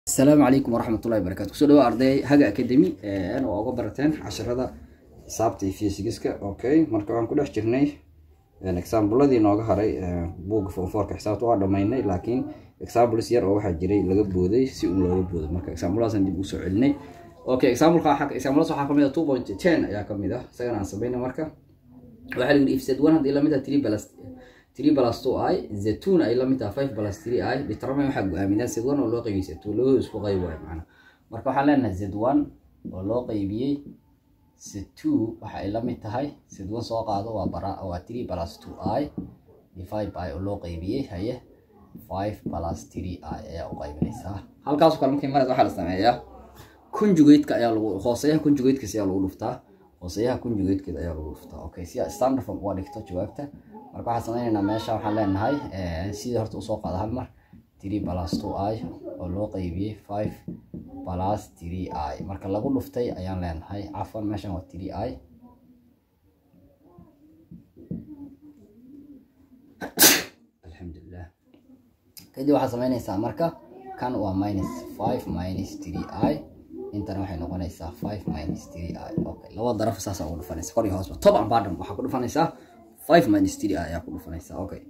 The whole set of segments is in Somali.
asalaamu calaykum waraxmatullahi wabarakatu kusoo dhawa arday haga academy oo uga barateen casharada xisaabta iyo fysigiska okay marka waxaan ku dhex jirnay exaambladii nooga haray buugga fonfoorka xisaabta waa dhamaynay laakiin examples yar oo waxaa jiray laga booday si un looga boodo marka exampladaasaan dib usoo celinay okay exampleka exampladaas waxaa kamid ah two point ten ayaa kamid ah isagana aan sameynay marka waxaa la yidhi if z one haddii lamid ah three plus three plus two i zetuna ay lamid tahay five plus three i determine waxaa go-aaminaa z one oo loo qaybiyey z two labadooda isku qayb waayo macna marka waxaan leenahay z one oo loo qaybiyey z two waxa ay lamid tahay z one soo qaado waa bara waa three plus two i divide by oo loo qaybiyey haye five plus three i ayaa u qaybinaysaa halkaasoo kale markay marays waxaa la sameeyaa conjugateska ayaa lagu hooseyaha conjugatekas ayaa lagu dhuftaa hooseyaha conjugatekeeda ayaa lagu dhuftaa okay si standard form uga dhigto jawaabta marka waxaan sameynaynaa meesha waxaan leenahay sidii horta usoo qaada hal mar three plus two i oo loo qaybiyey five plus three i marka lagu dhuftay ayaan leenahay cafan meeshan waa three i alxamdulilah kadib waxaad sameynaysaa marka kan waa minus five minus three i intana waxay noqonaysaa five minus three i okay laba daraf saasaa ugu dhufanaysa kor iyo hoosba top and bottom waxaa ku dhufanaysaa five minus three i ayaa ku dhufanaysaa okay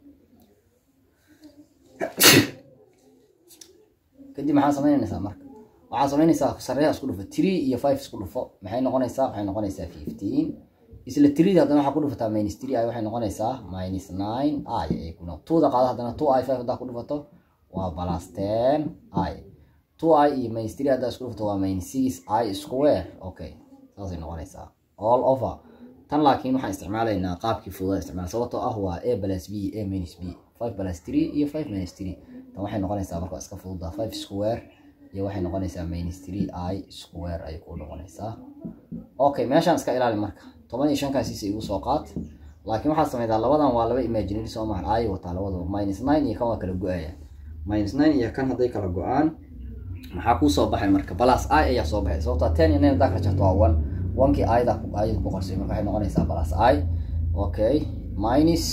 kadib maxaa sameynaysaa marka waxaa sameynaysaa sareeha isku dhufo three iyo five isku dhufo maxay noqonaysaa waxay noqonaysaa fifteen isla three haddana waxaa ku dhufataa minus three i waxay noqonaysaa minus nine i ay ku noqon twoda qaada haddana two i five haddaa ku dhufato waa plus ten i two i iyo minus three haddaa isku dhufato waa minus six i square okay saasay noqonaysaa all over tan laakiin waxaan isticmaalaynaa qaabkii fududa isticmaal sababtoo ah waa a plus b a minus b five plus three iyo five minus three tan waxay noqonaysaa marka iska fududa five square iyo waxay noqonaysaa minus three i square ayay ku noqonaysaa okay meeshaan iska ilaali marka toban iyo shankaasiisa igu soo qaad laakiin waxaad sameydaa labadan waa laba imaginary soo mahan i wataa labadaba minus nine iyo kan waa kala go-aya minus nine iyo kan hadday kala go-aan maxaa kuu soo baxay marka balas i ayaa soo baxay sababtaa ten iyo nine haddaa kala jarto waa one onkii ayada ayad ku qorsay marka waxay noqonaysaa balas i okay minus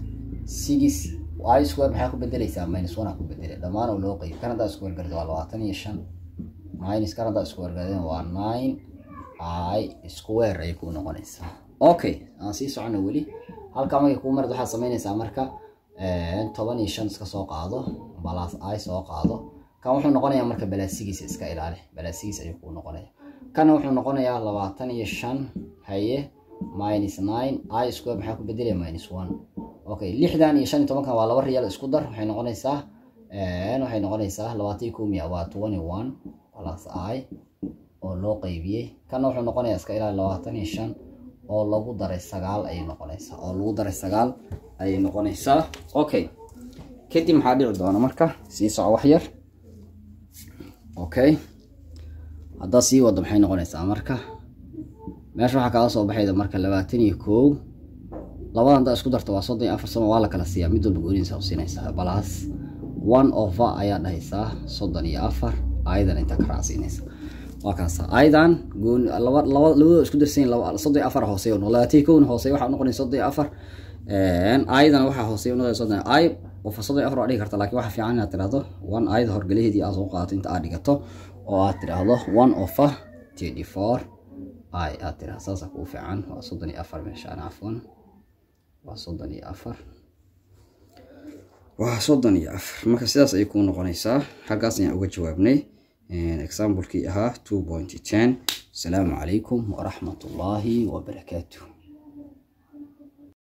six i square maxaa ku bedeleysaa minus one aa ku bedele dhammaan oo loo qeyb kan haddaa isku wargarda waa labaatan iyo shan minus kan haddaa isku wargardeen waa nine i square ayay ku noqonaysaa okay aan sii socono weli halkaa markay kuu marad waxaad sameynaysaa marka toban iyo shan iska soo qaado balas i soo qaado kan wuxuu noqonayaa marka balaasigiisa iska ilaali balaasigiisa ayuu kuu noqonaya kana wuxuu noqonayaa labaatan iyo shan haye minus nine i square maxaa ku bedelaya minus one okay lixdan iyo shan iyo tobankan waa laba riyaal isku dar waxay noqonaysaa waxay noqonaysaa labaatan iyo kow miya waa twenty one plus i oo loo qaybiyey kana wuxuu noqonayaa iska ilaali labaatan iyo shan oo lagu daray sagaal ayay noqonaysaa oo lagu daray sagaal ayay noqonaysaa okay kadib maxaa dhici doona marka sii soco wax yar okay haddaa sii wado maxay noqonaysaa marka meesha waxaa kaga soo baxayda marka labaatan iyo kow labadan haddaa isku darta waa soddon iyo afar sano waa la kala siiyaa mid walba goonidiisa u siinaysaa balas one over ayaa dhahaysaa soddon iyo afar ayadan intaa ka raacsiinaysa waa kaasa ayadan gooni laba laba labadoo isku darsayin laba soddon iyo afar hooseeya noqo labaatan iyo kowna hooseeya waxaa noqonaya soddon iyo afar ayadan waxaa hooseeya noqonaya soddon ay qofa soddon iyo afar waa dhigi karta laakiin waxaa fiican inaad tirahdo one ayada horgalaheedii aad soo qaadato inta aad dhigato oo aad tiraahdo one over thirty four i aad tiraahdo saasa kuu fiican waa soddon iyo afar meeshaan cafwan waa soddon iyo afar waa soddon iyo afar marka sidaas ayay kuu noqonaysaa halkaas ayaan uga jawaabnay examplekii ahaa two point ten asalaamu calaykum waraxmat ullaahi wabarakaatu